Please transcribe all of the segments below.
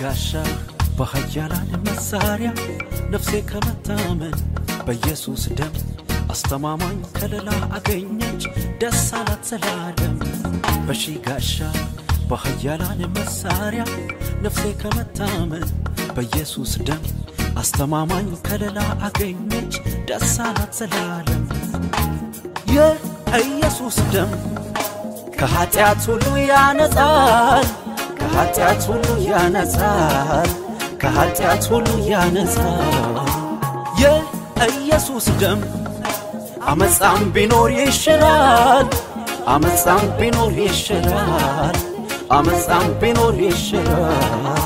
ጋሻ በኃያላን መሳሪያ ነፍሴ ከመታመን በኢየሱስ ደም አስተማማኝ ከለላ አገኘች ደስ አላት ዘላለም በሺ ጋሻ በኃያላን መሳሪያ ነፍሴ ከመታመን በኢየሱስ ደም አስተማማኝ ከለላ አገኘች ደስ አላት ዘላለም የኢየሱስ ደም ከኃጢአት ሁሉ ያነጻል ከኃጢአት ሁሉ ያነጻል ከኃጢአት ሁሉ ያነጻል የኢየሱስ ደም አመፃም ቢኖር ይሽራል አመፃም ቢኖር ይሽራል አመፃም ቢኖር ይሽራል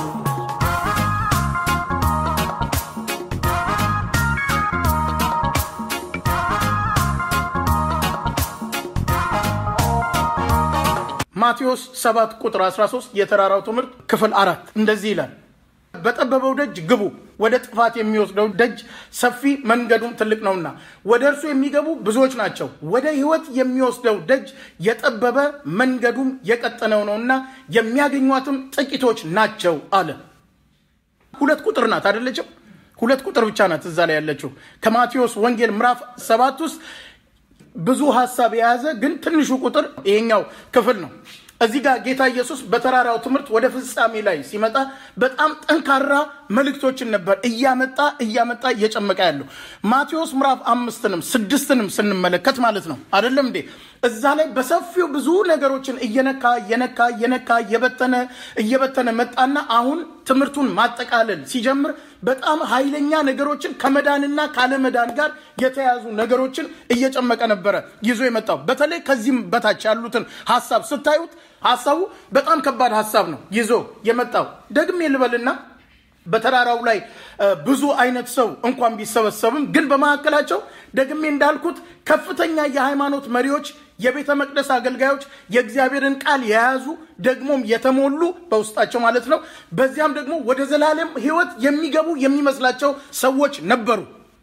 ማቴዎስ 7 ቁጥር 13 የተራራው ትምህርት ክፍል አራት እንደዚህ ይላል በጠበበው ደጅ ግቡ ወደ ጥፋት የሚወስደው ደጅ ሰፊ መንገዱም ትልቅ ነውና ወደ እርሱ የሚገቡ ብዙዎች ናቸው ወደ ህይወት የሚወስደው ደጅ የጠበበ መንገዱም የቀጠነው ነውና የሚያገኟትም ጥቂቶች ናቸው አለ ሁለት ቁጥር ናት አደለችም ሁለት ቁጥር ብቻ ናት እዛ ላይ ያለችው ከማቴዎስ ወንጌል ምዕራፍ ሰባት ውስጥ ብዙ ሀሳብ የያዘ ግን ትንሹ ቁጥር ይሄኛው ክፍል ነው እዚህ ጋር ጌታ ኢየሱስ በተራራው ትምህርት ወደ ፍጻሜ ላይ ሲመጣ በጣም ጠንካራ መልእክቶችን ነበር እያመጣ እያመጣ እየጨመቀ ያለው ማቴዎስ ምዕራፍ አምስትንም ስድስትንም ስንመለከት ማለት ነው አይደለም እንዴ እዛ ላይ በሰፊው ብዙ ነገሮችን እየነካ እየነካ እየነካ እየበተነ እየበተነ መጣና አሁን ትምህርቱን ማጠቃለል ሲጀምር በጣም ኃይለኛ ነገሮችን ከመዳንና ካለመዳን ጋር የተያዙ ነገሮችን እየጨመቀ ነበረ ይዞ የመጣው በተለይ ከዚህም በታች ያሉትን ሀሳብ ስታዩት ሀሳቡ በጣም ከባድ ሀሳብ ነው ይዞ የመጣው ደግሜ ልበልና በተራራው ላይ ብዙ አይነት ሰው እንኳን ቢሰበሰብም ግን በመካከላቸው ደግሜ እንዳልኩት ከፍተኛ የሃይማኖት መሪዎች የቤተ መቅደስ አገልጋዮች የእግዚአብሔርን ቃል የያዙ ደግሞም የተሞሉ በውስጣቸው ማለት ነው በዚያም ደግሞ ወደ ዘላለም ህይወት የሚገቡ የሚመስላቸው ሰዎች ነበሩ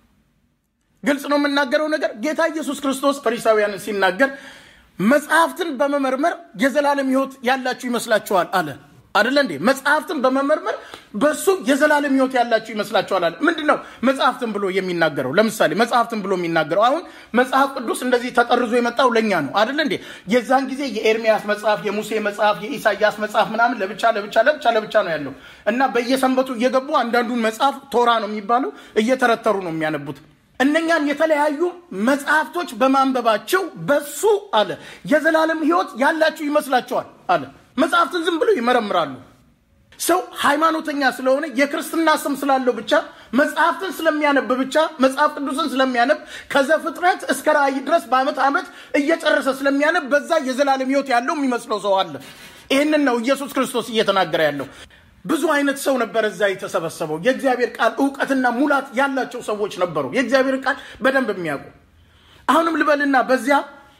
ግልጽ ነው የምናገረው ነገር ጌታ ኢየሱስ ክርስቶስ ፈሪሳውያንን ሲናገር መጽሐፍትን በመመርመር የዘላለም ህይወት ያላችሁ ይመስላችኋል አለ አደለ እንዴ መጽሐፍትን በመመርመር በሱ የዘላለም ህይወት ያላችሁ ይመስላችኋል አለ ምንድን ነው መጽሐፍትን ብሎ የሚናገረው ለምሳሌ መጽሐፍትን ብሎ የሚናገረው አሁን መጽሐፍ ቅዱስ እንደዚህ ተጠርዞ የመጣው ለእኛ ነው አደለ እንዴ የዛን ጊዜ የኤርሚያስ መጽሐፍ የሙሴ መጽሐፍ የኢሳያስ መጽሐፍ ምናምን ለብቻ ለብቻ ለብቻ ለብቻ ነው ያለው እና በየሰንበቱ እየገቡ አንዳንዱን መጽሐፍ ቶራ ነው የሚባለው እየተረተሩ ነው የሚያነቡት እነኛን የተለያዩ መጽሐፍቶች በማንበባቸው በሱ አለ የዘላለም ህይወት ያላችሁ ይመስላቸዋል አለ መጽሐፍትን ዝም ብለው ይመረምራሉ ሰው ሃይማኖተኛ ስለሆነ የክርስትና ስም ስላለው ብቻ መጽሐፍትን ስለሚያነብ ብቻ መጽሐፍ ቅዱስን ስለሚያነብ ከዘፍጥረት እስከ ራእይ ድረስ በአመት ዓመት እየጨረሰ ስለሚያነብ በዛ የዘላለም ህይወት ያለው የሚመስለው ሰው አለ ይህንን ነው ኢየሱስ ክርስቶስ እየተናገረ ያለው ብዙ አይነት ሰው ነበር እዛ የተሰበሰበው የእግዚአብሔር ቃል እውቀትና ሙላት ያላቸው ሰዎች ነበሩ የእግዚአብሔር ቃል በደንብ የሚያውቁ አሁንም ልበልና በዚያ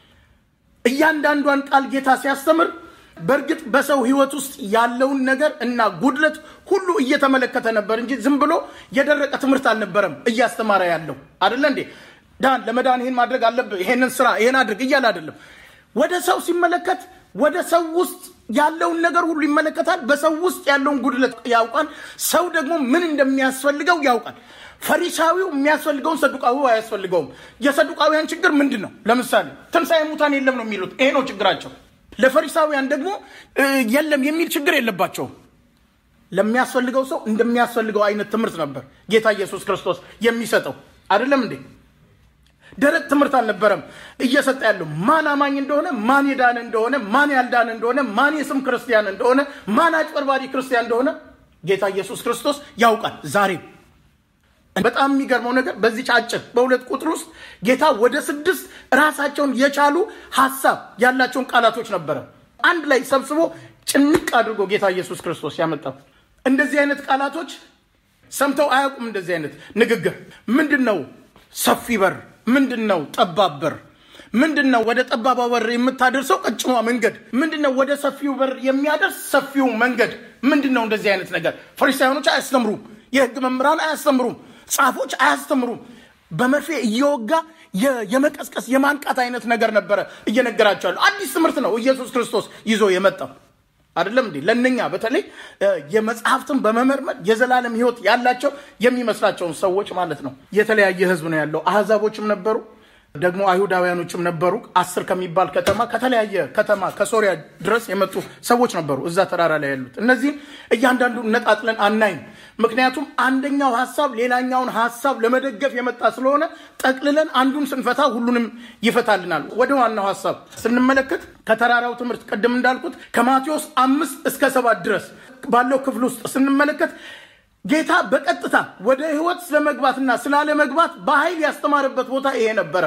እያንዳንዷን ቃል ጌታ ሲያስተምር በእርግጥ በሰው ህይወት ውስጥ ያለውን ነገር እና ጉድለት ሁሉ እየተመለከተ ነበር እንጂ ዝም ብሎ የደረቀ ትምህርት አልነበረም እያስተማረ ያለው አደለ እንዴ ዳን ለመዳን ይህን ማድረግ አለብህ ይሄንን ስራ ይሄን አድርግ እያለ አይደለም ወደ ሰው ሲመለከት ወደ ሰው ውስጥ ያለውን ነገር ሁሉ ይመለከታል በሰው ውስጥ ያለውን ጉድለት ያውቃል ሰው ደግሞ ምን እንደሚያስፈልገው ያውቃል ፈሪሳዊው የሚያስፈልገውን ሰዱቃዊው አያስፈልገውም የሰዱቃዊያን ችግር ምንድን ነው ለምሳሌ ትንሣኤ ሙታን የለም ነው የሚሉት ይሄ ነው ችግራቸው ለፈሪሳውያን ደግሞ የለም የሚል ችግር የለባቸውም ለሚያስፈልገው ሰው እንደሚያስፈልገው አይነት ትምህርት ነበር ጌታ ኢየሱስ ክርስቶስ የሚሰጠው አይደለም እንዴ ደረቅ ትምህርት አልነበረም እየሰጠ ያለው ማን አማኝ እንደሆነ ማን የዳነ እንደሆነ ማን ያልዳነ እንደሆነ ማን የስም ክርስቲያን እንደሆነ ማን አጭበርባሪ ክርስቲያን እንደሆነ ጌታ ኢየሱስ ክርስቶስ ያውቃል ዛሬም በጣም የሚገርመው ነገር በዚህ አጭር በሁለት ቁጥር ውስጥ ጌታ ወደ ስድስት ራሳቸውን የቻሉ ሀሳብ ያላቸውን ቃላቶች ነበረ አንድ ላይ ሰብስቦ ጭንቅ አድርጎ ጌታ ኢየሱስ ክርስቶስ ያመጣው እንደዚህ አይነት ቃላቶች ሰምተው አያውቁም እንደዚህ አይነት ንግግር ምንድን ነው ሰፊ በር ምንድን ነው ጠባብ በር ምንድን ነው ወደ ጠባባ በር የምታደርሰው ቀጭኗ መንገድ ምንድን ነው ወደ ሰፊው በር የሚያደርስ ሰፊው መንገድ ምንድን ነው እንደዚህ አይነት ነገር ፈሪሳውያኖች አያስተምሩም የህግ መምህራን አያስተምሩም ጻፎች አያስተምሩም በመርፌ እየወጋ የመቀስቀስ የማንቃት አይነት ነገር ነበረ እየነገራቸዋለሁ አዲስ ትምህርት ነው ኢየሱስ ክርስቶስ ይዞ የመጣው አይደለም እንዴ? ለእነኛ በተለይ የመጽሐፍትን በመመርመር የዘላለም ሕይወት ያላቸው የሚመስላቸውን ሰዎች ማለት ነው። የተለያየ ሕዝብ ነው ያለው። አህዛቦችም ነበሩ ደግሞ አይሁዳውያኖችም ነበሩ። አስር ከሚባል ከተማ ከተለያየ ከተማ ከሶሪያ ድረስ የመጡ ሰዎች ነበሩ እዛ ተራራ ላይ ያሉት። እነዚህም እያንዳንዱ ነጣጥለን አናይም። ምክንያቱም አንደኛው ሀሳብ ሌላኛውን ሀሳብ ለመደገፍ የመጣ ስለሆነ ጠቅልለን አንዱን ስንፈታ ሁሉንም ይፈታልናል። ወደ ዋናው ሀሳብ ስንመለከት ከተራራው ትምህርት ቅድም እንዳልኩት ከማቴዎስ አምስት እስከ ሰባት ድረስ ባለው ክፍል ውስጥ ስንመለከት ጌታ በቀጥታ ወደ ህይወት ስለመግባትና ስላለመግባት በኃይል ያስተማረበት ቦታ ይሄ ነበረ።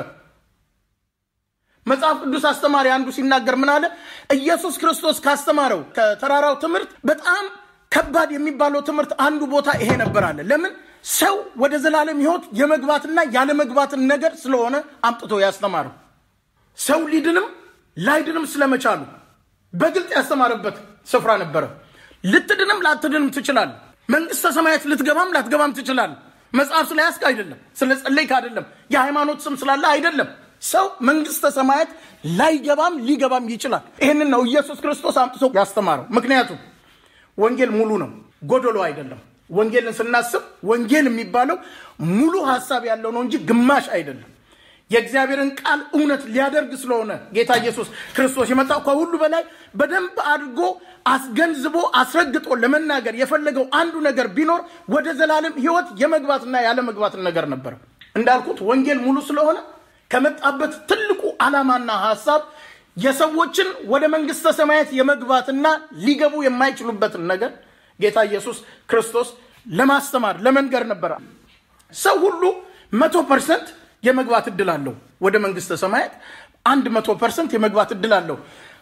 መጽሐፍ ቅዱስ አስተማሪ አንዱ ሲናገር ምን አለ? ኢየሱስ ክርስቶስ ካስተማረው ከተራራው ትምህርት በጣም ከባድ የሚባለው ትምህርት አንዱ ቦታ ይሄ ነበር አለ። ለምን? ሰው ወደ ዘላለም ህይወት የመግባትና ያለመግባትን ነገር ስለሆነ አምጥቶ ያስተማረው ሰው ሊድንም ላይድንም ስለመቻሉ በግልጽ ያስተማረበት ስፍራ ነበረ። ልትድንም ላትድንም ትችላለህ። መንግስተ ሰማያት ልትገባም ላትገባም ትችላለህ። መጽሐፍ ስለያዝክ አይደለም፣ ስለ ጸለይክ አይደለም፣ የሃይማኖት ስም ስላለ አይደለም። ሰው መንግስተ ሰማያት ላይገባም ሊገባም ይችላል። ይህንን ነው ኢየሱስ ክርስቶስ አምጥቶ ያስተማረው። ምክንያቱም ወንጌል ሙሉ ነው፣ ጎደሎ አይደለም። ወንጌልን ስናስብ ወንጌል የሚባለው ሙሉ ሀሳብ ያለው ነው እንጂ ግማሽ አይደለም። የእግዚአብሔርን ቃል እውነት ሊያደርግ ስለሆነ ጌታ ኢየሱስ ክርስቶስ የመጣው ከሁሉ በላይ በደንብ አድርጎ አስገንዝቦ አስረግጦ ለመናገር የፈለገው አንዱ ነገር ቢኖር ወደ ዘላለም ሕይወት የመግባትና ያለመግባትን ነገር ነበር። እንዳልኩት ወንጌል ሙሉ ስለሆነ ከመጣበት ትልቁ ዓላማና ሀሳብ የሰዎችን ወደ መንግስተ ሰማያት የመግባትና ሊገቡ የማይችሉበትን ነገር ጌታ ኢየሱስ ክርስቶስ ለማስተማር ለመንገር ነበረ። ሰው ሁሉ መቶ ፐርሰንት የመግባት እድል አለው ወደ መንግስተ ሰማያት አንድ መቶ ፐርሰንት የመግባት እድል አለው።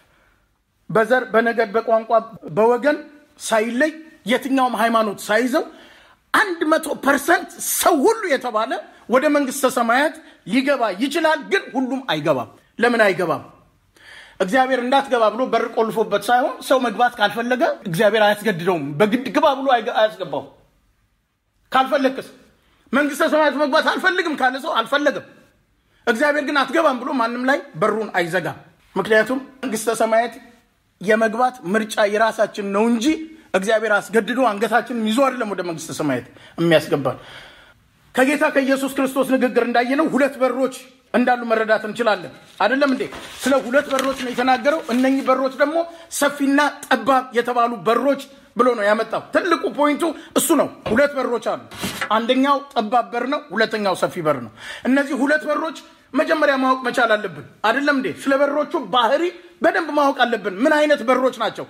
በዘር በነገድ በቋንቋ በወገን ሳይለይ የትኛውም ሃይማኖት ሳይዘው አንድ መቶ ፐርሰንት ሰው ሁሉ የተባለ ወደ መንግስተ ሰማያት ሊገባ ይችላል። ግን ሁሉም አይገባም። ለምን አይገባም? እግዚአብሔር እንዳትገባ ብሎ በር ቆልፎበት ሳይሆን ሰው መግባት ካልፈለገ እግዚአብሔር አያስገድደውም። በግድ ግባ ብሎ አያስገባው። ካልፈለግክስ መንግስተ ሰማያት መግባት አልፈልግም ካለ ሰው አልፈለግም። እግዚአብሔር ግን አትገባም ብሎ ማንም ላይ በሩን አይዘጋም። ምክንያቱም መንግስተ ሰማያት የመግባት ምርጫ የራሳችን ነው እንጂ እግዚአብሔር አስገድዶ አንገታችንን ይዞ አይደለም ወደ መንግስተ ሰማያት የሚያስገባል። ከጌታ ከኢየሱስ ክርስቶስ ንግግር እንዳየነው ሁለት በሮች እንዳሉ መረዳት እንችላለን። አይደለም እንዴ? ስለ ሁለት በሮች ነው የተናገረው። እነኚህ በሮች ደግሞ ሰፊና ጠባብ የተባሉ በሮች ብሎ ነው ያመጣው። ትልቁ ፖይንቱ እሱ ነው። ሁለት በሮች አሉ። አንደኛው ጠባብ በር ነው፣ ሁለተኛው ሰፊ በር ነው። እነዚህ ሁለት በሮች መጀመሪያ ማወቅ መቻል አለብን። አይደለም እንዴ? ስለ በሮቹ ባህሪ በደንብ ማወቅ አለብን። ምን አይነት በሮች ናቸው?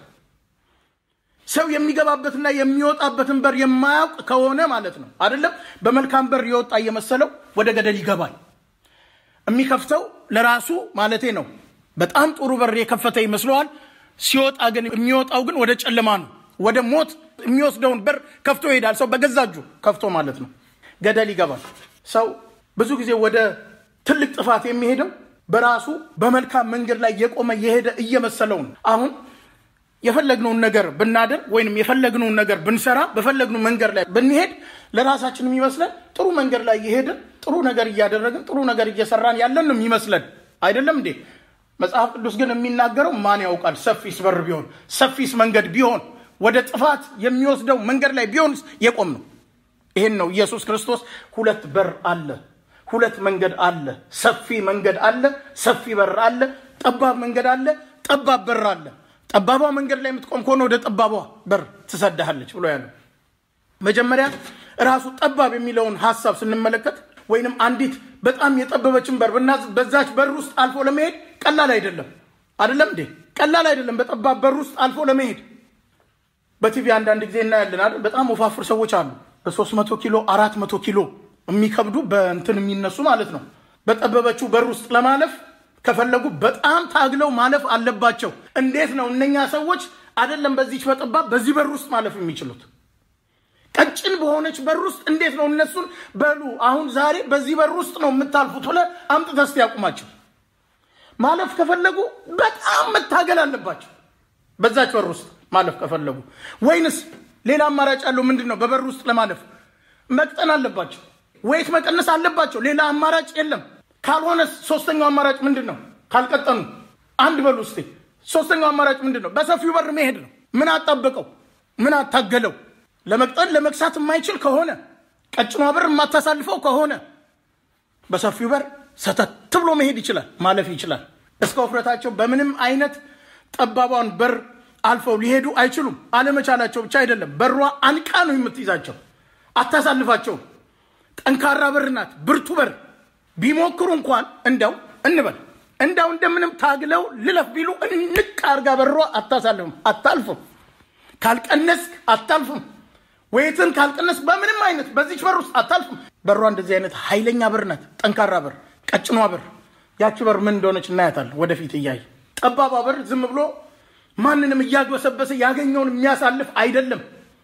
ሰው የሚገባበትና የሚወጣበትን በር የማያውቅ ከሆነ ማለት ነው አይደለም። በመልካም በር የወጣ እየመሰለው ወደ ገደል ይገባል። የሚከፍተው ለራሱ ማለቴ ነው። በጣም ጥሩ በር የከፈተ ይመስለዋል። ሲወጣ ግን የሚወጣው ግን ወደ ጨለማ ነው፣ ወደ ሞት የሚወስደውን በር ከፍቶ ይሄዳል። ሰው በገዛ እጁ ከፍቶ ማለት ነው ገደል ይገባል። ሰው ብዙ ጊዜ ወደ ትልቅ ጥፋት የሚሄደው በራሱ በመልካም መንገድ ላይ የቆመ የሄደ እየመሰለው ነው። አሁን የፈለግነውን ነገር ብናደርግ ወይንም የፈለግነውን ነገር ብንሰራ በፈለግነው መንገድ ላይ ብንሄድ ለራሳችን የሚመስለን ጥሩ መንገድ ላይ እየሄድን ጥሩ ነገር እያደረግን ጥሩ ነገር እየሰራን ያለን ነው የሚመስለን። አይደለም እንዴ? መጽሐፍ ቅዱስ ግን የሚናገረው ማን ያውቃል? ሰፊስ በር ቢሆን ሰፊስ መንገድ ቢሆን ወደ ጥፋት የሚወስደው መንገድ ላይ ቢሆንስ የቆም ነው። ይሄን ነው ኢየሱስ ክርስቶስ ሁለት በር አለ፣ ሁለት መንገድ አለ፣ ሰፊ መንገድ አለ፣ ሰፊ በር አለ፣ ጠባብ መንገድ አለ፣ ጠባብ በር አለ። ጠባቧ መንገድ ላይ የምትቆም ከሆነ ወደ ጠባቧ በር ትሰዳሃለች ብሎ ያለው መጀመሪያ ራሱ ጠባብ የሚለውን ሀሳብ ስንመለከት ወይንም አንዲት በጣም የጠበበችን በር ብናዝ በዛች በር ውስጥ አልፎ ለመሄድ ቀላል አይደለም። አይደለም እንዴ? ቀላል አይደለም። በጠባብ በር ውስጥ አልፎ ለመሄድ በቲቪ አንዳንድ ጊዜ እናያለን አይደል? በጣም ወፋፍር ሰዎች አሉ። በሶስት መቶ ኪሎ አራት መቶ ኪሎ የሚከብዱ በእንትን የሚነሱ ማለት ነው። በጠበበችው በር ውስጥ ለማለፍ ከፈለጉ በጣም ታግለው ማለፍ አለባቸው። እንዴት ነው እነኛ ሰዎች አይደለም በዚች በጠባብ በዚህ በር ውስጥ ማለፍ የሚችሉት? ቀጭን በሆነች በር ውስጥ እንዴት ነው እነሱን በሉ አሁን ዛሬ በዚህ በር ውስጥ ነው የምታልፉት ብለህ አምጥተህ እስቲ ያቁማቸው። ማለፍ ከፈለጉ በጣም መታገል አለባቸው በዛች በር ውስጥ ማለፍ ከፈለጉ። ወይንስ ሌላ አማራጭ ያለው ምንድን ነው? በበር ውስጥ ለማለፍ መቅጠን አለባቸው፣ ወይት መቀነስ አለባቸው። ሌላ አማራጭ የለም። ካልሆነስ ሶስተኛው አማራጭ ምንድን ነው? ካልቀጠኑ አንድ በሉ እስቲ። ሶስተኛው አማራጭ ምንድን ነው? በሰፊው በር መሄድ ነው። ምን አጣበቀው? ምን አታገለው? ለመቅጠል ለመክሳት የማይችል ከሆነ ቀጭኗ በር የማታሳልፈው ከሆነ በሰፊው በር ሰተት ብሎ መሄድ ይችላል፣ ማለፍ ይችላል። እስከ ውፍረታቸው በምንም አይነት ጠባቧን በር አልፈው ሊሄዱ አይችሉም። አለመቻላቸው ብቻ አይደለም፣ በሯ አንቃ ነው የምትይዛቸው፣ አታሳልፋቸውም። ጠንካራ በር ናት፣ ብርቱ በር። ቢሞክሩ እንኳን እንደው እንበል እንዳው እንደምንም ታግለው ልለፍ ቢሉ እንቅ አርጋ በሯ አታሳልፍም፣ አታልፍም። ካልቀነስክ አታልፍም። ወይትን ካልቀነስ በምንም አይነት በዚች በር ውስጥ አታልፍም። በሯ እንደዚህ አይነት ኃይለኛ በር ናት፣ ጠንካራ በር፣ ቀጭኗ በር። ያቺ በር ምን እንደሆነች እናያታለን ወደፊት እያየ። ጠባቧ በር ዝም ብሎ ማንንም እያግበሰበሰ ያገኘውን የሚያሳልፍ አይደለም።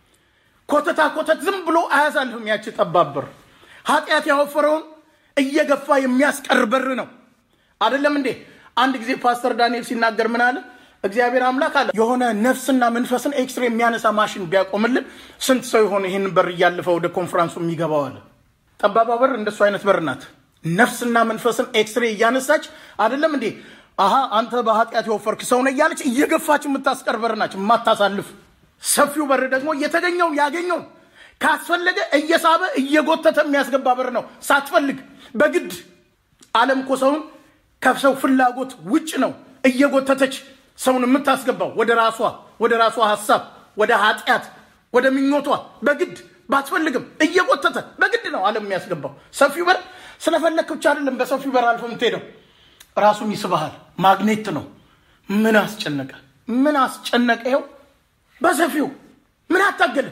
ኮተታ ኮተት ዝም ብሎ አያሳልፍም። ያቺ ጠባብ በር ኃጢአት ያወፈረውን እየገፋ የሚያስቀር በር ነው። አይደለም እንዴ? አንድ ጊዜ ፓስተር ዳንኤል ሲናገር ምን አለ? እግዚአብሔር አምላክ አለ የሆነ ነፍስና መንፈስን ኤክስሬ የሚያነሳ ማሽን ቢያቆምልን ስንት ሰው የሆነ ይህን በር እያለፈ ወደ ኮንፈራንሱ የሚገባው አለ። ጠባባ በር እንደሱ አይነት በር ናት። ነፍስና መንፈስን ኤክስሬ እያነሳች አይደለም እንዴ? አሀ አንተ በኃጢአት የወፈርክ ሰው ነህ እያለች እየገፋች የምታስቀር በር ናች፣ የማታሳልፍ። ሰፊው በር ደግሞ የተገኘውን ያገኘውን ካስፈለገ እየሳበ እየጎተተ የሚያስገባ በር ነው፣ ሳትፈልግ በግድ ዓለም እኮ ሰውን ከሰው ፍላጎት ውጭ ነው እየጎተተች ሰውን የምታስገባው ወደ ራሷ ወደ ራሷ ሀሳብ ወደ ኃጢአት ወደ ምኞቷ በግድ ባትፈልግም እየጎተተ በግድ ነው ዓለም የሚያስገባው። ሰፊው በር ስለፈለክ ብቻ አይደለም በሰፊው በር አልፎ የምትሄደው ራሱም ይስብሃል። ማግኔት ነው። ምን አስጨነቀ? ምን አስጨነቀ? ይኸው በሰፊው ምን አታገለ?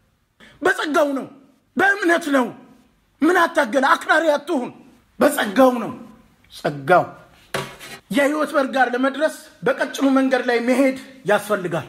በጸጋው ነው፣ በእምነት ነው። ምን አታገለ? አክራሪ አትሁን። በጸጋው ነው። ጸጋው የህይወት በር ጋር ለመድረስ በቀጭኑ መንገድ ላይ መሄድ ያስፈልጋል።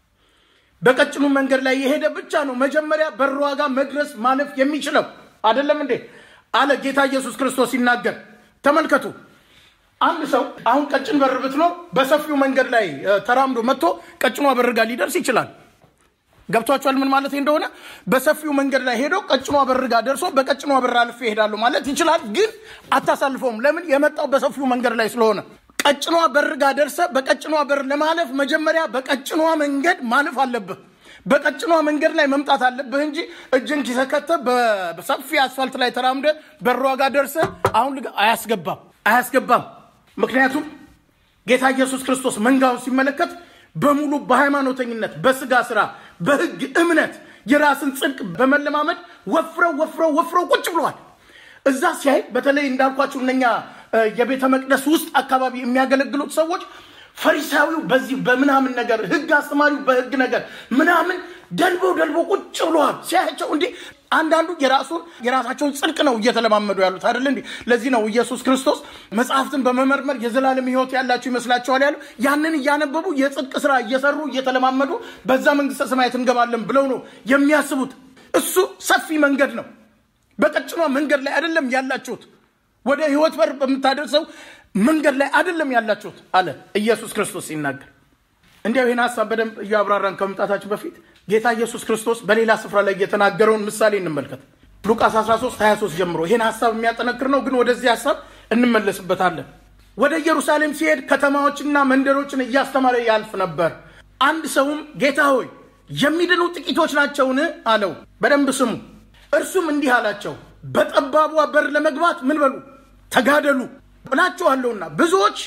በቀጭኑ መንገድ ላይ የሄደ ብቻ ነው መጀመሪያ በሯ ጋር መድረስ ማለፍ የሚችለው አይደለም እንዴ አለ ጌታ ኢየሱስ ክርስቶስ ሲናገር። ተመልከቱ አንድ ሰው አሁን ቀጭን በር ብትኖር በሰፊው መንገድ ላይ ተራምዶ መጥቶ ቀጭኗ በር ጋር ሊደርስ ይችላል። ገብቷችኋል? ምን ማለት እንደሆነ በሰፊው መንገድ ላይ ሄዶ ቀጭኗ በር ጋር ደርሶ በቀጭኗ በር አልፌ እሄዳለሁ ማለት ይችላል። ግን አታሳልፈውም። ለምን? የመጣው በሰፊው መንገድ ላይ ስለሆነ። ቀጭኗ በር ጋር ደርሰ በቀጭኗ በር ለማለፍ መጀመሪያ በቀጭኗ መንገድ ማለፍ አለብህ። በቀጭኗ መንገድ ላይ መምጣት አለብህ እንጂ እጅን ኪሰከተ በሰፊ አስፋልት ላይ ተራምደ በሯ ጋር ደርሰ አሁን አያስገባም፣ አያስገባም። ምክንያቱም ጌታ ኢየሱስ ክርስቶስ መንጋውን ሲመለከት በሙሉ በሃይማኖተኝነት በስጋ ስራ በህግ እምነት የራስን ጽድቅ በመለማመድ ወፍረው ወፍረው ወፍረው ቁጭ ብለዋል። እዛ ሲያይ በተለይ እንዳልኳችሁ እነኛ የቤተ መቅደስ ውስጥ አካባቢ የሚያገለግሉት ሰዎች ፈሪሳዊው በዚህ በምናምን ነገር ህግ አስተማሪው በህግ ነገር ምናምን ደልበው ደልበው ቁጭ ብለዋል። ሲያያቸው እንዲህ አንዳንዱ የራሱን የራሳቸውን ጽድቅ ነው እየተለማመዱ ያሉት አይደለ እንዴ? ለዚህ ነው ኢየሱስ ክርስቶስ መጽሐፍትን በመመርመር የዘላለም ህይወት ያላችሁ ይመስላችኋል ያሉ። ያንን እያነበቡ የጽድቅ ስራ እየሰሩ እየተለማመዱ በዛ መንግስተ ሰማያት እንገባለን ብለው ነው የሚያስቡት። እሱ ሰፊ መንገድ ነው። በቀጭኗ መንገድ ላይ አይደለም ያላችሁት። ወደ ህይወት በር በምታደርሰው መንገድ ላይ አይደለም ያላችሁት አለ ኢየሱስ ክርስቶስ ሲናገር። እንዲያው ይህን ሀሳብ በደንብ እያብራራን ከመምጣታችን በፊት ጌታ ኢየሱስ ክርስቶስ በሌላ ስፍራ ላይ የተናገረውን ምሳሌ እንመልከት። ሉቃስ 13 23 ጀምሮ ይህን ሀሳብ የሚያጠነክር ነው፣ ግን ወደዚህ ሀሳብ እንመለስበታለን። ወደ ኢየሩሳሌም ሲሄድ ከተማዎችና መንደሮችን እያስተማረ ያልፍ ነበር። አንድ ሰውም ጌታ ሆይ የሚድኑ ጥቂቶች ናቸውን? አለው። በደንብ ስሙ። እርሱም እንዲህ አላቸው፣ በጠባቧ በር ለመግባት ምን በሉ ተጋደሉ እላችኋለሁና ብዙዎች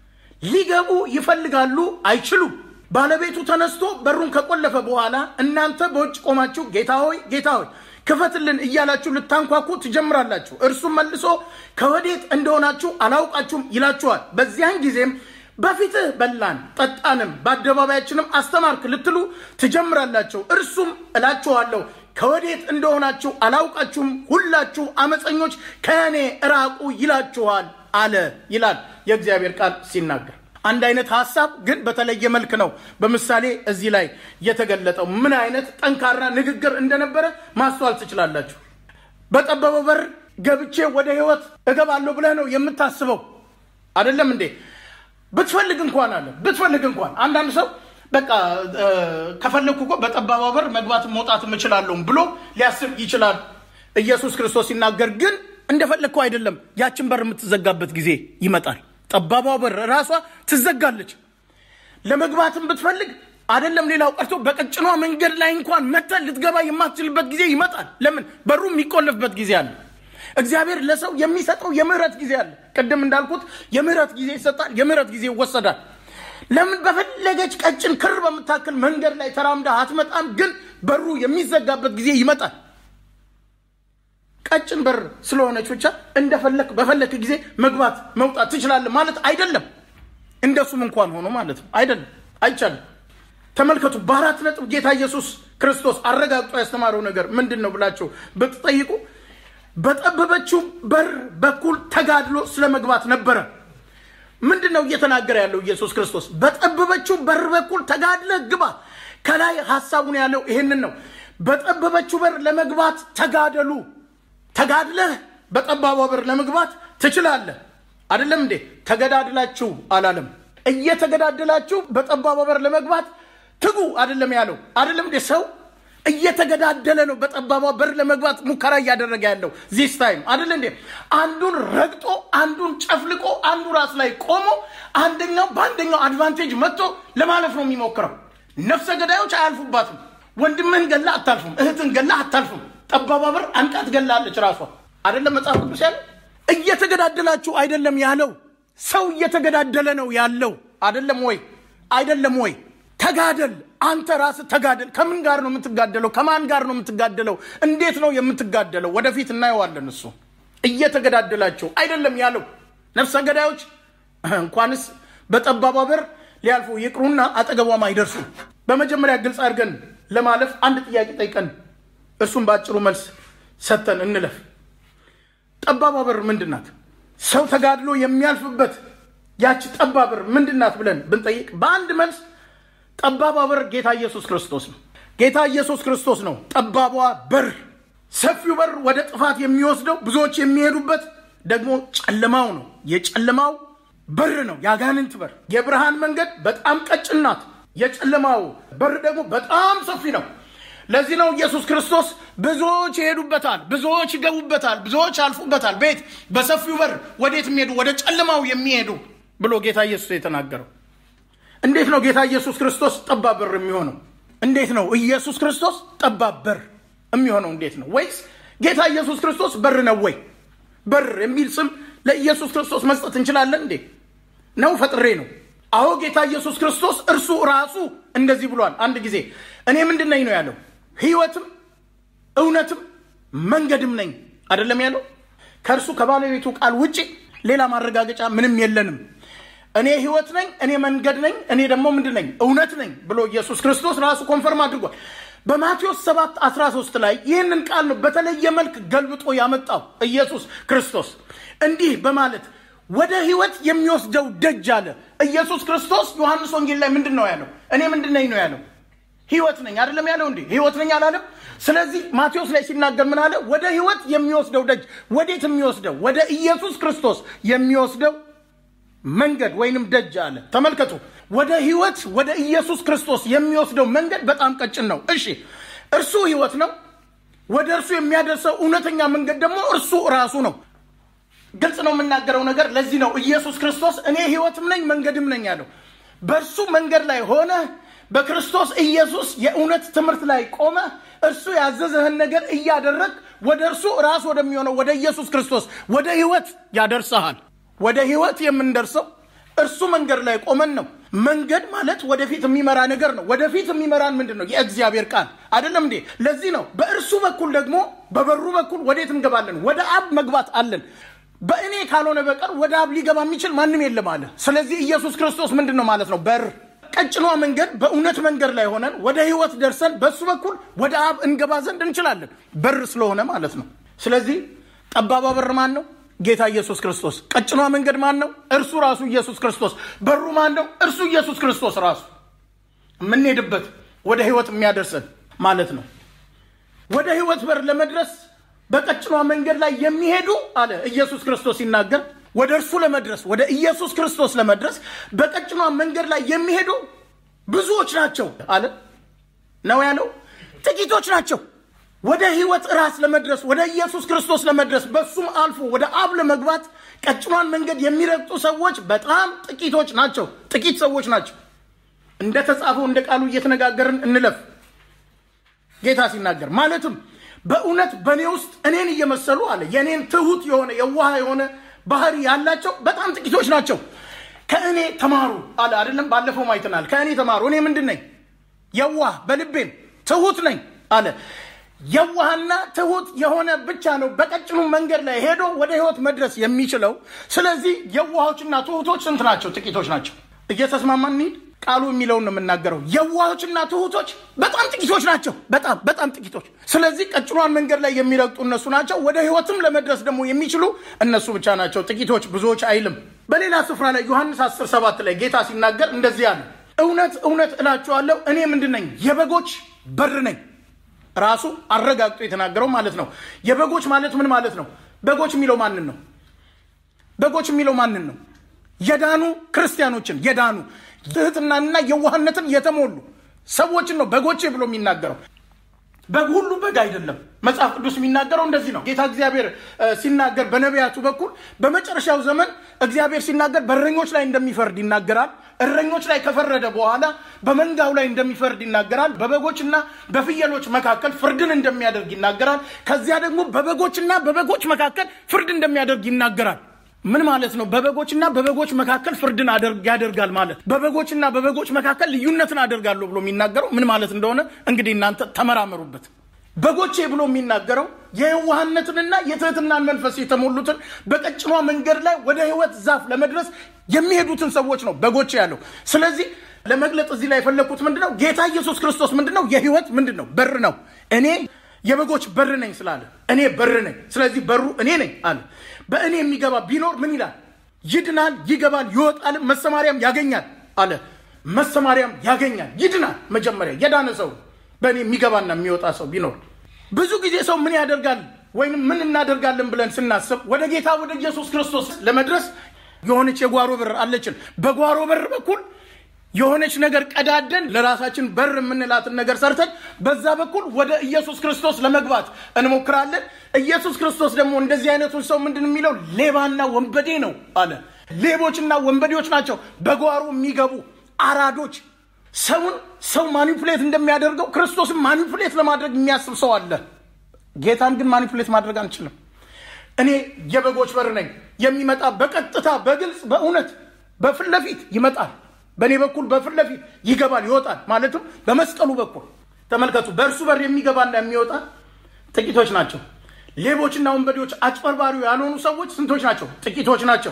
ሊገቡ ይፈልጋሉ፣ አይችሉም። ባለቤቱ ተነስቶ በሩን ከቆለፈ በኋላ እናንተ በውጭ ቆማችሁ ጌታ ሆይ ጌታ ሆይ ክፈትልን እያላችሁ ልታንኳኩ ትጀምራላችሁ። እርሱም መልሶ ከወዴት እንደሆናችሁ አላውቃችሁም ይላችኋል። በዚያን ጊዜም በፊትህ በላን ጠጣንም፣ በአደባባያችንም አስተማርክ ልትሉ ትጀምራላችሁ። እርሱም እላችኋለሁ ከወዴት እንደሆናችሁ አላውቃችሁም፣ ሁላችሁ አመፀኞች ከእኔ እራቁ ይላችኋል አለ ይላል የእግዚአብሔር ቃል ሲናገር። አንድ አይነት ሀሳብ ግን በተለየ መልክ ነው በምሳሌ እዚህ ላይ የተገለጠው። ምን አይነት ጠንካራ ንግግር እንደነበረ ማስተዋል ትችላላችሁ። በጠበበው በር ገብቼ ወደ ህይወት እገባለሁ ብለህ ነው የምታስበው አይደለም እንዴ? ብትፈልግ እንኳን አለ ብትፈልግ እንኳን አንዳንድ ሰው በቃ ከፈለግኩ እኮ በጠባባ በር መግባትም መውጣትም እችላለሁም ብሎ ሊያስብ ይችላል። ኢየሱስ ክርስቶስ ሲናገር ግን እንደፈለግከው አይደለም። ያችን በር የምትዘጋበት ጊዜ ይመጣል። ጠባባ በር ራሷ ትዘጋለች። ለመግባትም ብትፈልግ አይደለም ሌላው ቀርቶ በቀጭኗ መንገድ ላይ እንኳን መተን ልትገባ የማትችልበት ጊዜ ይመጣል። ለምን? በሩ የሚቆለፍበት ጊዜ አለ። እግዚአብሔር ለሰው የሚሰጠው የምህረት ጊዜ አለ። ቅድም እንዳልኩት የምህረት ጊዜ ይሰጣል፣ የምህረት ጊዜ ይወሰዳል። ለምን? በፈለገች ቀጭን ክር በምታክል መንገድ ላይ ተራምዳ አትመጣም፣ ግን በሩ የሚዘጋበት ጊዜ ይመጣል። ቀጭን በር ስለሆነች ብቻ እንደፈለክ በፈለክ ጊዜ መግባት መውጣት ትችላለህ ማለት አይደለም። እንደሱም እንኳን ሆኖ ማለት ነው አይደለም፣ አይቻልም። ተመልከቱ፣ በአራት ነጥብ ጌታ ኢየሱስ ክርስቶስ አረጋግጦ ያስተማረው ነገር ምንድን ነው ብላችሁ ብትጠይቁ በጠበበችው በር በኩል ተጋድሎ ስለ መግባት ነበረ። ምንድን ነው እየተናገረ ያለው ኢየሱስ ክርስቶስ? በጠበበችው በር በኩል ተጋድለህ ግባ። ከላይ ሀሳቡን ያለው ይሄንን ነው። በጠበበችው በር ለመግባት ተጋደሉ። ተጋድለህ በጠባቧ በር ለመግባት ትችላለህ። አይደለም እንዴ? ተገዳድላችሁ አላለም። እየተገዳደላችሁ በጠባቧ በር ለመግባት ትጉ አይደለም ያለው። አይደለም እንዴ? ሰው እየተገዳደለ ነው በጠባቧ በር ለመግባት ሙከራ እያደረገ ያለው ዚስ ታይም አይደለ እንዴ? አንዱን ረግጦ አንዱን ጨፍልቆ አንዱ ራስ ላይ ቆሞ አንደኛው በአንደኛው አድቫንቴጅ መጥቶ ለማለፍ ነው የሚሞክረው። ነፍሰ ገዳዮች አያልፉባትም። ወንድምህን ገላ አታልፉም። እህትን ገላ አታልፉም። ጠባቧ በር አንቃ ትገላለች ራሷ። አይደለም መጽሐፍ ቅዱስ ያለው እየተገዳደላችሁ አይደለም ያለው። ሰው እየተገዳደለ ነው ያለው። አይደለም ወይ? አይደለም ወይ? ተጋደል። አንተ ራስህ ተጋደል። ከምን ጋር ነው የምትጋደለው? ከማን ጋር ነው የምትጋደለው? እንዴት ነው የምትጋደለው? ወደፊት እናየዋለን። እሱ እየተገዳደላቸው አይደለም ያለው። ነፍሰ ገዳዮች እንኳንስ በጠባቧ በር ሊያልፉ ይቅሩና አጠገቧም አይደርሱም። በመጀመሪያ ግልጽ አድርገን ለማለፍ አንድ ጥያቄ ጠይቀን እርሱም በአጭሩ መልስ ሰጥተን እንለፍ። ጠባቧ በር ምንድን ናት? ሰው ተጋድሎ የሚያልፍበት ያቺ ጠባብ በር ምንድን ናት ብለን ብንጠይቅ በአንድ መልስ ጠባቧ በር ጌታ ኢየሱስ ክርስቶስ ነው። ጌታ ኢየሱስ ክርስቶስ ነው ጠባቧ በር። ሰፊው በር ወደ ጥፋት የሚወስደው ብዙዎች የሚሄዱበት ደግሞ ጨለማው ነው። የጨለማው በር ነው፣ የአጋንንት በር። የብርሃን መንገድ በጣም ቀጭን ናት። የጨለማው በር ደግሞ በጣም ሰፊ ነው። ለዚህ ነው ኢየሱስ ክርስቶስ ብዙዎች ይሄዱበታል፣ ብዙዎች ይገቡበታል፣ ብዙዎች ያልፉበታል። ቤት በሰፊው በር ወዴት የሚሄዱ ወደ ጨለማው የሚሄዱ ብሎ ጌታ ኢየሱስ የተናገረው። እንዴት ነው ጌታ ኢየሱስ ክርስቶስ ጠባብ በር የሚሆነው? እንዴት ነው ኢየሱስ ክርስቶስ ጠባብ በር የሚሆነው? እንዴት ነው? ወይስ ጌታ ኢየሱስ ክርስቶስ በር ነው ወይ? በር የሚል ስም ለኢየሱስ ክርስቶስ መስጠት እንችላለን እንዴ? ነው ፈጥሬ ነው? አዎ ጌታ ኢየሱስ ክርስቶስ እርሱ ራሱ እንደዚህ ብሏል። አንድ ጊዜ እኔ ምንድን ነኝ ነው ያለው ሕይወትም እውነትም መንገድም ነኝ አይደለም ያለው። ከእርሱ ከባለቤቱ ቃል ውጭ ሌላ ማረጋገጫ ምንም የለንም። እኔ ሕይወት ነኝ፣ እኔ መንገድ ነኝ፣ እኔ ደግሞ ምንድን ነኝ? እውነት ነኝ ብሎ ኢየሱስ ክርስቶስ ራሱ ኮንፈርም አድርጓል። በማቴዎስ 7 13 ላይ ይህንን ቃል ነው በተለየ መልክ ገልብጦ ያመጣው ኢየሱስ ክርስቶስ እንዲህ በማለት ወደ ሕይወት የሚወስደው ደጅ አለ ኢየሱስ ክርስቶስ። ዮሐንስ ወንጌል ላይ ምንድን ነው ያለው? እኔ ምንድን ነኝ ነው ያለው ህይወት ነኝ አይደለም ያለው እንዴ? ህይወት ነኝ አላለም? ስለዚህ ማቴዎስ ላይ ሲናገር ምን አለ? ወደ ህይወት የሚወስደው ደጅ ወዴት የሚወስደው? ወደ ኢየሱስ ክርስቶስ የሚወስደው መንገድ ወይንም ደጅ አለ። ተመልከቱ፣ ወደ ህይወት ወደ ኢየሱስ ክርስቶስ የሚወስደው መንገድ በጣም ቀጭን ነው። እሺ፣ እርሱ ህይወት ነው። ወደ እርሱ የሚያደርሰው እውነተኛ መንገድ ደግሞ እርሱ ራሱ ነው። ግልጽ ነው የምናገረው ነገር። ለዚህ ነው ኢየሱስ ክርስቶስ እኔ ህይወትም ነኝ መንገድም ነኝ ያለው። በእርሱ መንገድ ላይ ሆነ በክርስቶስ ኢየሱስ የእውነት ትምህርት ላይ ቆመ እርሱ ያዘዘህን ነገር እያደረግ ወደ እርሱ ራስ ወደሚሆነው ወደ ኢየሱስ ክርስቶስ ወደ ህይወት ያደርሰሃል። ወደ ህይወት የምንደርሰው እርሱ መንገድ ላይ ቆመን ነው። መንገድ ማለት ወደፊት የሚመራ ነገር ነው። ወደፊት የሚመራን ምንድን ነው? የእግዚአብሔር ቃል አይደለም እንዴ? ለዚህ ነው በእርሱ በኩል ደግሞ በበሩ በኩል ወዴት እንገባለን? ወደ አብ መግባት አለን። በእኔ ካልሆነ በቀር ወደ አብ ሊገባ የሚችል ማንም የለም አለ። ስለዚህ ኢየሱስ ክርስቶስ ምንድን ነው ማለት ነው? በር ቀጭኗ መንገድ በእውነት መንገድ ላይ ሆነን ወደ ህይወት ደርሰን በሱ በኩል ወደ አብ እንገባ ዘንድ እንችላለን። በር ስለሆነ ማለት ነው። ስለዚህ ጠባባ በር ማን ነው? ጌታ ኢየሱስ ክርስቶስ። ቀጭኗ መንገድ ማን ነው? እርሱ ራሱ ኢየሱስ ክርስቶስ። በሩ ማን ነው? እርሱ ኢየሱስ ክርስቶስ ራሱ። የምንሄድበት ወደ ህይወት የሚያደርሰን ማለት ነው። ወደ ህይወት በር ለመድረስ በቀጭኗ መንገድ ላይ የሚሄዱ አለ ኢየሱስ ክርስቶስ ሲናገር ወደ እርሱ ለመድረስ ወደ ኢየሱስ ክርስቶስ ለመድረስ በቀጭኗ መንገድ ላይ የሚሄዱ ብዙዎች ናቸው አለ ነው ያለው። ጥቂቶች ናቸው። ወደ ህይወት ራስ ለመድረስ ወደ ኢየሱስ ክርስቶስ ለመድረስ በሱም አልፎ ወደ አብ ለመግባት ቀጭኗን መንገድ የሚረግጡ ሰዎች በጣም ጥቂቶች ናቸው። ጥቂት ሰዎች ናቸው። እንደተጻፈው እንደ ቃሉ እየተነጋገርን እንለፍ። ጌታ ሲናገር ማለትም በእውነት በእኔ ውስጥ እኔን እየመሰሉ አለ የእኔን ትሁት የሆነ የዋህ የሆነ ባህሪ ያላቸው በጣም ጥቂቶች ናቸው። ከእኔ ተማሩ አለ አይደለም። ባለፈው አይተናል። ከእኔ ተማሩ። እኔ ምንድን ነኝ? የዋህ በልቤም ትሁት ነኝ አለ። የዋህና ትሁት የሆነ ብቻ ነው በቀጭኑ መንገድ ላይ ሄዶ ወደ ህይወት መድረስ የሚችለው። ስለዚህ የዋሆችና ትሁቶች ስንት ናቸው? ጥቂቶች ናቸው። እየተስማማን እንሂድ። ቃሉ የሚለውን ነው የምናገረው። የዋሆችና ትሁቶች በጣም ጥቂቶች ናቸው። በጣም በጣም ጥቂቶች። ስለዚህ ቀጭኗን መንገድ ላይ የሚረግጡ እነሱ ናቸው። ወደ ህይወትም ለመድረስ ደግሞ የሚችሉ እነሱ ብቻ ናቸው። ጥቂቶች ብዙዎች አይልም። በሌላ ስፍራ ላይ ዮሐንስ 10 7 ላይ ጌታ ሲናገር እንደዚህ አለ፣ እውነት እውነት እላችኋለሁ እኔ ምንድን ነኝ? የበጎች በር ነኝ። ራሱ አረጋግጦ የተናገረው ማለት ነው። የበጎች ማለት ምን ማለት ነው? በጎች የሚለው ማንን ነው? በጎች የሚለው ማንን ነው? የዳኑ ክርስቲያኖችን የዳኑ ትህትናንና የዋህነትን የተሞሉ ሰዎችን ነው በጎቼ ብሎ የሚናገረው። በግ ሁሉ በግ አይደለም። መጽሐፍ ቅዱስ የሚናገረው እንደዚህ ነው። ጌታ እግዚአብሔር ሲናገር በነቢያቱ በኩል በመጨረሻው ዘመን እግዚአብሔር ሲናገር በእረኞች ላይ እንደሚፈርድ ይናገራል። እረኞች ላይ ከፈረደ በኋላ በመንጋው ላይ እንደሚፈርድ ይናገራል። በበጎችና በፍየሎች መካከል ፍርድን እንደሚያደርግ ይናገራል። ከዚያ ደግሞ በበጎችና በበጎች መካከል ፍርድ እንደሚያደርግ ይናገራል። ምን ማለት ነው? በበጎችና በበጎች መካከል ፍርድን ያደርጋል ማለት በበጎችና በበጎች መካከል ልዩነትን አደርጋለሁ ብሎ የሚናገረው ምን ማለት እንደሆነ እንግዲህ እናንተ ተመራመሩበት። በጎቼ ብሎ የሚናገረው የየዋህነትንና የትህትናን መንፈስ የተሞሉትን በቀጭኗ መንገድ ላይ ወደ ሕይወት ዛፍ ለመድረስ የሚሄዱትን ሰዎች ነው በጎቼ ያለው። ስለዚህ ለመግለጥ እዚህ ላይ የፈለግኩት ምንድን ነው? ጌታ ኢየሱስ ክርስቶስ ምንድን ነው? የሕይወት ምንድን ነው? በር ነው። እኔ የበጎች በር ነኝ ስላለ እኔ በር ነኝ። ስለዚህ በሩ እኔ ነኝ አለ። በእኔ የሚገባ ቢኖር ምን ይላል? ይድናል፣ ይገባል፣ ይወጣል፣ መሰማሪያም ያገኛል አለ። መሰማሪያም ያገኛል፣ ይድናል። መጀመሪያ የዳነ ሰው በእኔ የሚገባና የሚወጣ ሰው ቢኖር ብዙ ጊዜ ሰው ምን ያደርጋል ወይም ምን እናደርጋለን ብለን ስናስብ ወደ ጌታ ወደ ኢየሱስ ክርስቶስ ለመድረስ የሆነች የጓሮ በር አለችን። በጓሮ በር በኩል የሆነች ነገር ቀዳደን ለራሳችን በር የምንላትን ነገር ሰርተን በዛ በኩል ወደ ኢየሱስ ክርስቶስ ለመግባት እንሞክራለን። ኢየሱስ ክርስቶስ ደግሞ እንደዚህ አይነቱን ሰው ምንድን የሚለው ሌባና ወንበዴ ነው አለ። ሌቦችና ወንበዴዎች ናቸው በጓሮ የሚገቡ አራዶች። ሰውን ሰው ማኒፑሌት እንደሚያደርገው ክርስቶስን ማኒፑሌት ለማድረግ የሚያስብ ሰው አለ። ጌታን ግን ማኒፑሌት ማድረግ አንችልም። እኔ የበጎች በር ነኝ። የሚመጣ በቀጥታ በግልጽ በእውነት በፊት ለፊት ይመጣል። በእኔ በኩል በፊት ለፊት ይገባል፣ ይወጣል። ማለትም በመስቀሉ በኩል ተመልከቱ። በእርሱ በር የሚገባና የሚወጣ ጥቂቶች ናቸው። ሌቦችና ወንበዴዎች፣ አጭበርባሪው ያልሆኑ ሰዎች ስንቶች ናቸው? ጥቂቶች ናቸው።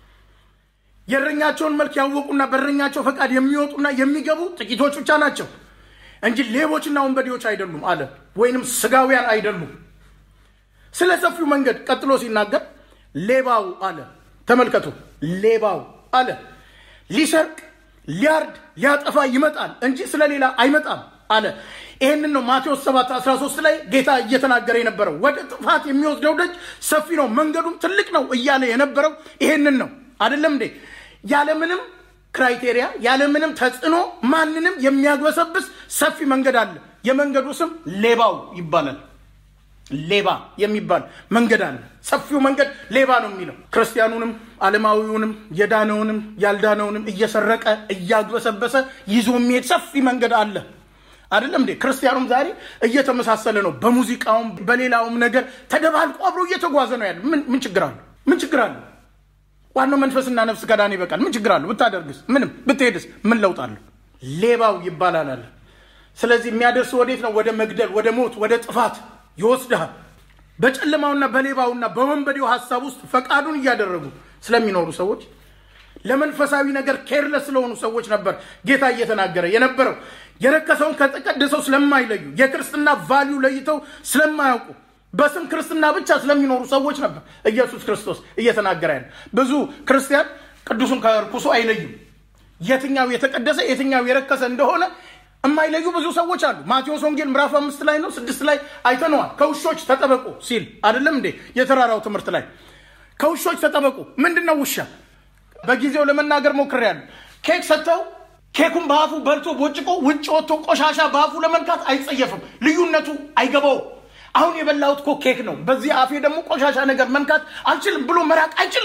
የእረኛቸውን መልክ ያወቁና በእረኛቸው ፈቃድ የሚወጡና የሚገቡ ጥቂቶች ብቻ ናቸው እንጂ ሌቦችና ወንበዴዎች አይደሉም አለ። ወይንም ስጋውያን አይደሉም። ስለ ሰፊው መንገድ ቀጥሎ ሲናገር ሌባው አለ። ተመልከቱ፣ ሌባው አለ ሊሰርቅ ሊያርድ ሊያጠፋ ይመጣል እንጂ ስለሌላ አይመጣም አለ። ይህንን ነው ማቴዎስ 7 13 ላይ ጌታ እየተናገረ የነበረው። ወደ ጥፋት የሚወስደው ደጅ ሰፊ ነው፣ መንገዱም ትልቅ ነው እያለ የነበረው ይሄንን ነው። አይደለም እንዴ? ያለምንም ክራይቴሪያ ያለምንም ተጽዕኖ ማንንም የሚያግበሰብስ ሰፊ መንገድ አለ። የመንገዱ ስም ሌባው ይባላል። ሌባ የሚባል መንገድ አለ። ሰፊው መንገድ ሌባ ነው የሚለው ክርስቲያኑንም ዓለማዊውንም የዳነውንም ያልዳነውንም እየሰረቀ እያግበሰበሰ ይዞ የሚሄድ ሰፊ መንገድ አለ። አይደለም እንዴ? ክርስቲያኑም ዛሬ እየተመሳሰለ ነው። በሙዚቃውም በሌላውም ነገር ተደባልቆ አብሮ እየተጓዘ ነው ያለ። ምን ችግር አለ? ምን ችግር አለ? ዋናው መንፈስና ነፍስ ከዳነ ይበቃል። ምን ችግር አለ? ብታደርግስ? ምንም ብትሄድስ? ምን ለውጥ አለ? ሌባው ይባላል አለ። ስለዚህ የሚያደርስ ወዴት ነው? ወደ መግደል፣ ወደ ሞት፣ ወደ ጥፋት ይወስድሃል። በጨለማውና በሌባውና በወንበዴው ሀሳብ ውስጥ ፈቃዱን እያደረጉ ስለሚኖሩ ሰዎች ለመንፈሳዊ ነገር ኬርለስ ስለሆኑ ሰዎች ነበር ጌታ እየተናገረ የነበረው። የረከሰውን ከተቀደሰው ስለማይለዩ የክርስትና ቫሊዩ ለይተው ስለማያውቁ በስም ክርስትና ብቻ ስለሚኖሩ ሰዎች ነበር ኢየሱስ ክርስቶስ እየተናገረ ያለ። ብዙ ክርስቲያን ቅዱሱን ከርኩሱ አይለዩም። የትኛው የተቀደሰ የትኛው የረከሰ እንደሆነ የማይለዩ ብዙ ሰዎች አሉ። ማቴዎስ ወንጌል ምዕራፍ አምስት ላይ ነው ስድስት ላይ አይተነዋል። ከውሾች ተጠበቁ ሲል አይደለም እንዴ? የተራራው ትምህርት ላይ ከውሾች ተጠበቁ። ምንድን ነው ውሻ? በጊዜው ለመናገር ሞክሬያለሁ። ኬክ ሰጥተው ኬኩን በአፉ በልቶ ቦጭቆ ውጭ ወጥቶ ቆሻሻ በአፉ ለመንካት አይጸየፍም። ልዩነቱ አይገባውም። አሁን የበላሁት እኮ ኬክ ነው፣ በዚህ አፌ ደግሞ ቆሻሻ ነገር መንካት አልችልም ብሎ መራቅ አይችልም።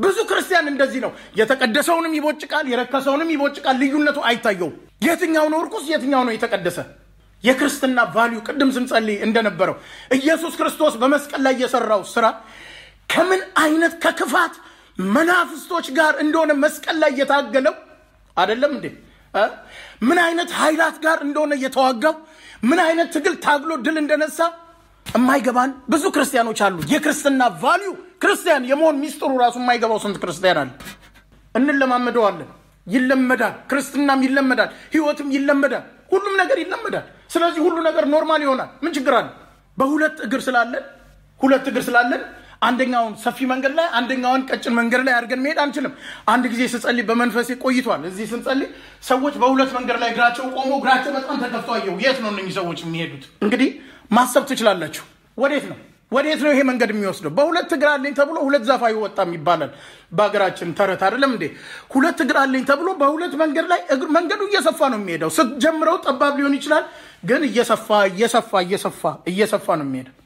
ብዙ ክርስቲያን እንደዚህ ነው። የተቀደሰውንም ይቦጭቃል፣ የረከሰውንም ይቦጭቃል። ልዩነቱ አይታየውም። የትኛው ነው እርኩስ፣ የትኛው ነው የተቀደሰ? የክርስትና ቫሊዩ ቅድም ስንጸልይ እንደነበረው ኢየሱስ ክርስቶስ በመስቀል ላይ የሰራው ስራ ከምን አይነት ከክፋት መናፍስቶች ጋር እንደሆነ መስቀል ላይ የታገለው አይደለም እንዴ? እ? ምን አይነት ኃይላት ጋር እንደሆነ የተዋጋው ምን አይነት ትግል ታግሎ ድል እንደነሳ የማይገባን ብዙ ክርስቲያኖች አሉ። የክርስትና ቫሊዩ ክርስቲያን የመሆን ሚስጥሩ ራሱ የማይገባው ስንት ክርስቲያን አለ። እንለማመደዋለን። ይለመዳል። ክርስትናም ይለመዳል። ህይወትም ይለመዳል። ሁሉም ነገር ይለመዳል። ስለዚህ ሁሉ ነገር ኖርማል ይሆናል። ምን ችግር አለ? በሁለት እግር ስላለን ሁለት እግር ስላለን አንደኛውን ሰፊ መንገድ ላይ አንደኛውን ቀጭን መንገድ ላይ አድርገን መሄድ አንችልም። አንድ ጊዜ ስጸልይ በመንፈሴ ቆይቷል። እዚህ ስንጸልይ ሰዎች በሁለት መንገድ ላይ እግራቸው ቆሞ እግራቸው በጣም ተከፍቶ አየሁ። የት ነው እነኚህ ሰዎች የሚሄዱት? እንግዲህ ማሰብ ትችላላችሁ። ወዴት ነው ወዴት ነው ይሄ መንገድ የሚወስደው? በሁለት እግር አለኝ ተብሎ ሁለት ዛፍ አይወጣም ይባላል በሀገራችን ተረት አይደለም እንዴ? ሁለት እግር አለኝ ተብሎ በሁለት መንገድ ላይ እግር- መንገዱ እየሰፋ ነው የሚሄደው። ስትጀምረው ጠባብ ሊሆን ይችላል፣ ግን እየሰፋ እየሰፋ እየሰፋ እየሰፋ ነው የሚሄደው።